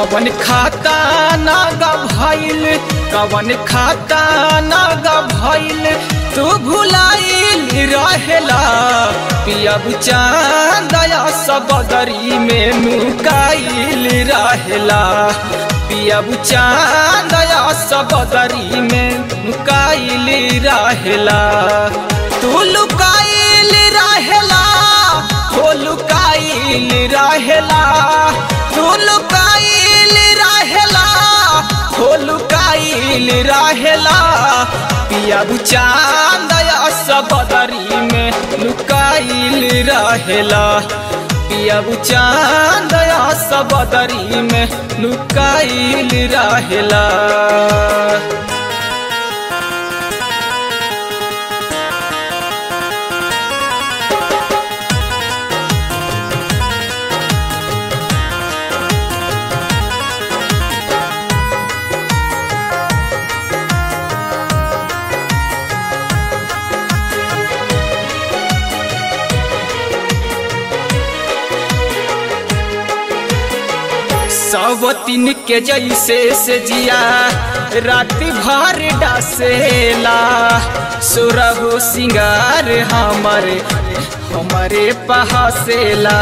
कवन खाता नागा भइल कवन खाता नागा भइल तू भुलाइल रहेला पियब चांदया सबदरी में नुकाइल रहेला पियब चांदया सबदरी में नुकाइल रहेला तू लुकाइल रहेला हो लुकाइल रहेला तू लुकाइल रहेला हो लुकाइल रहेला पिया चांदया सबदरी में लुकाइल रहेला पिया चांदया सबदरी में लुकाइल रहेला सवतिन के जैसे से जिया राति भर डासेला सुरहु सिंगार हमारे हमारे पहासेला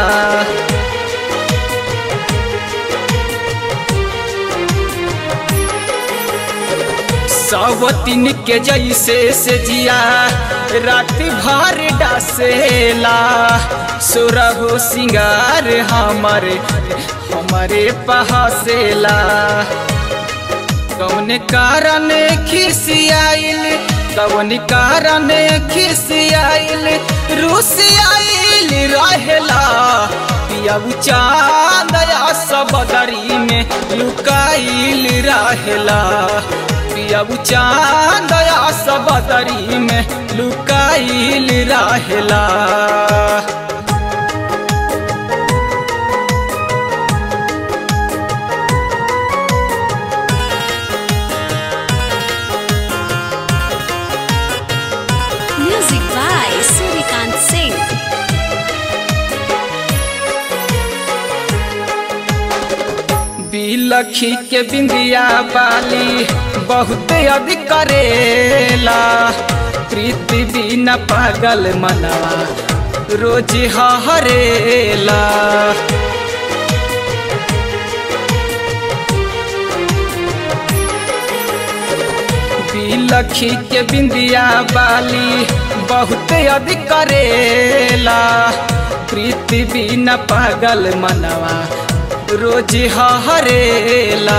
सवतिन के जैसे से जिया राति भर डासेला सुरहु सिंगार हमारे हमारे पहासेला कौन कारण खिसियाइल कौन कारण खिसियाइल रुसियाइल रहेला पिया चांदया सबदरी में लुकाइल रहेला पिया चांदया सबदरी में लुकाइल रहेला Music by Surikant Singh. बिलखी के बिंदिया बाली बहुत अधिक करेला प्रीति बिना पागल मनवा रोज हरेला बिलखी के बिंदिया बाली बहुत अधिक करेला प्रीति बिना पागल मनवा रोज हरेला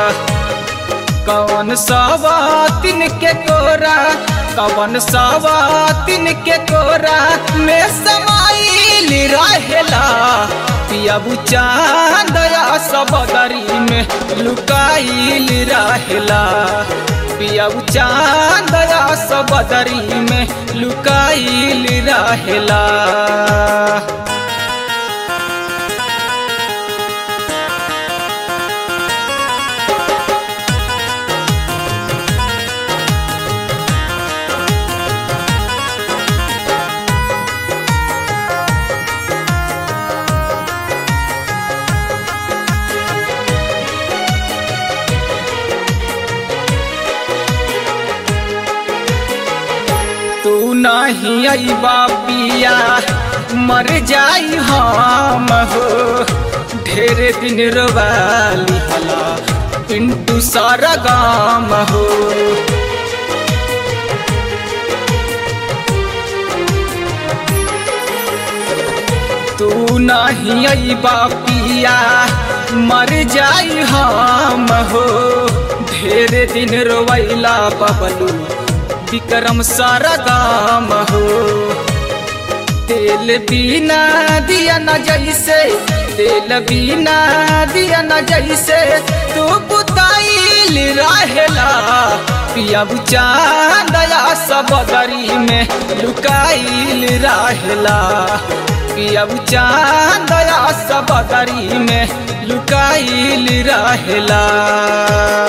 कौन सवा तिन के कोरा कौन सवा तिन के कोरा में समाइल रहेला पिया चांदया सबदरी में लुकाइल रहेला पिया चांदया सबदरी में लुकाइल रहेला तू नहीं आई बापिया मर जाई हम हो ढेर दिन रोवाली हला पिंटू सारा गाम हो तू नहीं आई बापिया मर जाई हम हो ढेर दिन रोवैला बबलू विक्रम सारा गाम हो तेल बिना दिया न जैसे तेल बिना दिया न जैसे तू बुताइल रहेला पिया चांदया सबदरी में लुकाइल रहेला पिया चांदया सबदरी में लुकाइल रहेला